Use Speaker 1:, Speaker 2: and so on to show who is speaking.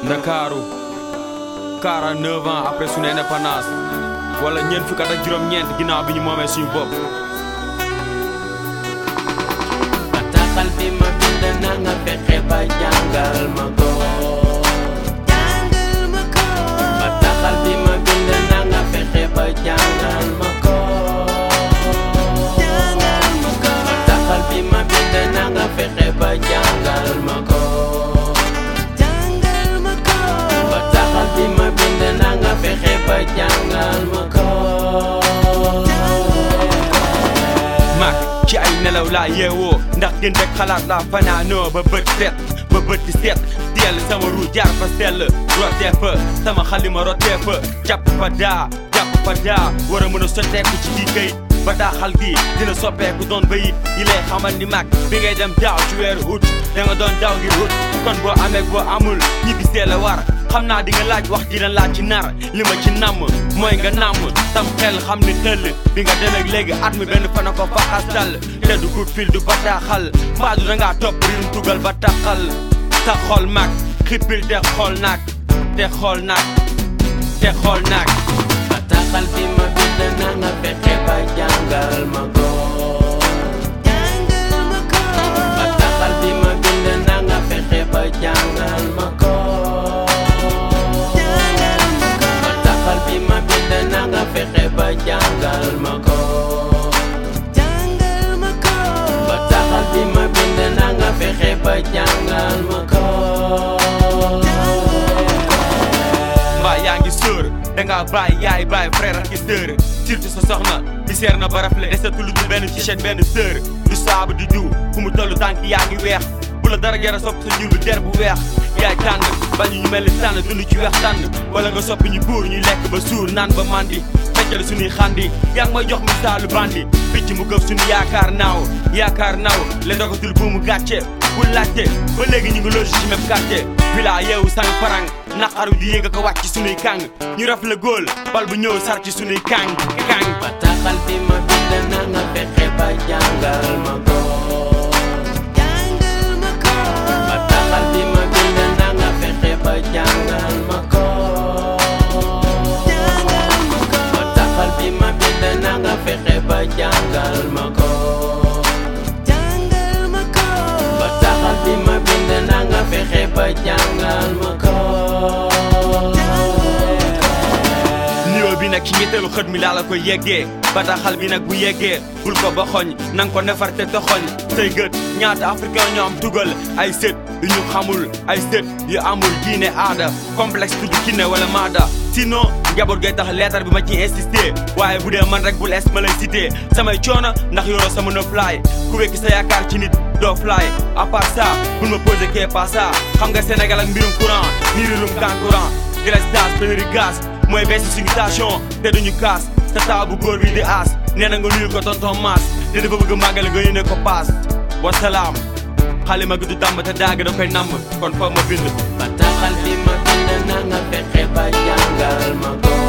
Speaker 1: ndakaaru 49 ans après suñu indépendance wala ñeent fukk ak juróom-ñeent ginnaaw bi ñu moomee suñu bopp
Speaker 2: bataaxal bi ma bind na nga fexe ba jàngal ma ko
Speaker 3: jàngal ma ko
Speaker 2: bataaxal bi ma bind na nga fexe ba jàngal ma ko
Speaker 3: jàngal ma ko
Speaker 2: bataaxal bi ma bind na nga fexe ba jàngal ma ko
Speaker 3: jàngal ma ko
Speaker 2: bataaxal bi ma bind na nga fexe ba jàngal ma ko
Speaker 1: mag ci ay nelaw laa yeewoo ndax gën rek xalaat laa fanaanoo ba bët set ba bët di set teel sama ru jaar fa sell rotee fa sama xalima rotee fa jàpp fa daa jàpp fa daa war a mën a sotteeku ci kii kayit bataaxal gi dina soppeeku doon bayit yi lay xamal ni mag bi ngay dem daaw ci weeru ut da nga doon daaw ngir ut kon boo amee boo amul ñibbi see la war xam naa di nga laaj wax dina laaj ci nar li ma ci namm mooy nga namm tam xel xam ni tëll bi nga demee léegi at mi benn fana ko faxastal te du coup fil du bataaxal mbaadu da ngaa topp riirum tugal bataaxal ta xool mag xippil te xool nag te xool nag te xool nag
Speaker 2: bataaxal bi ma bind na nga fexe ba jàngal ma ko
Speaker 3: jàngal ma ko
Speaker 2: bataaxal bi ma bind na nga fexe ba jàngal ma ko
Speaker 3: jàngal ma ko
Speaker 2: bataaxal bi ma bind na nga fexe ba jàngal ma ko
Speaker 3: jàngal ma ko
Speaker 2: bataaxal bi ma bind na nga fexe ba jàngal ma ko
Speaker 1: mbaa yaa ngi sóor dangaa bàyyi yaay bàyyi frère ak i sœur surtout sa soxna di seer na ba rafle desatul du benn t-shirt benn sœur du saabu di diw fu mu tollu tànk yaa ngi weex bu la dara yara sopp sa njur bi der bu weex yaay tànn bañu ñu mel ni tànn dund ci weex tànn wala nga soppi ñu buur ñu lekk ba suur naan ba mandi feccal suñuy xandi yaa ngi may jox misaalu bandi picc mu gëf suñu yaakaar naaw yaakaar naaw le dogatul bu mu gàcce bu laajte ba léegi ñu ngi loge ci même quartier villa yeewu sang farang naqaru di yéeg ko wàcc ci sunuy kàng ñu raf la góol bal bu ñëw sar ci sunuy kàng kàng
Speaker 2: bataaxal bi ma bind na nga fexe ba jàngal ma ko
Speaker 3: jàngal ma ko
Speaker 2: bataaxal bi ma bind na nga fexe ba jàngal ma ko
Speaker 3: jàngal ma ko
Speaker 2: bataaxal bi ma bind na nga fexe ba jàngal ma ko
Speaker 3: jàngal ma ko
Speaker 2: bataaxal bi ma bind na nga fexe ba jàngal ma ko
Speaker 1: nuyoo bi nag ci ñetteelu xët mi laa la koy yeggee bataaxal bi nag bu yeggee bul ko ba xoñ nang ko nefar te toxoñ say gët ñaata africain ñoo am tugal ay sët yu ñu xamul ay sët yu amul diine aada complexe tudd kinne wala maada sinon njaboot gay tax leetar bi ma ciy insisté waaye bu dee man rek bul es ma lay cité samay coono ndax yoroo sama no fly ku wekki sa yaakaar ci nit doo fly à part ça bul ma posé kee pas ça xam nga Sénégal ak mbirum courant ni rirum kan courant délestage pénurie gaz mooy bees suñu station te duñu kaas sa taabu góor bi di aas nee na nga nuyu ko tonton maas te dafa bëgg màggale nga yéene ko paas wasalaam xalima gi du tàmm te daag da koy namm kon foog ma bind
Speaker 2: bataaxal bi ma bind na nga fexe ba jàngal ma ko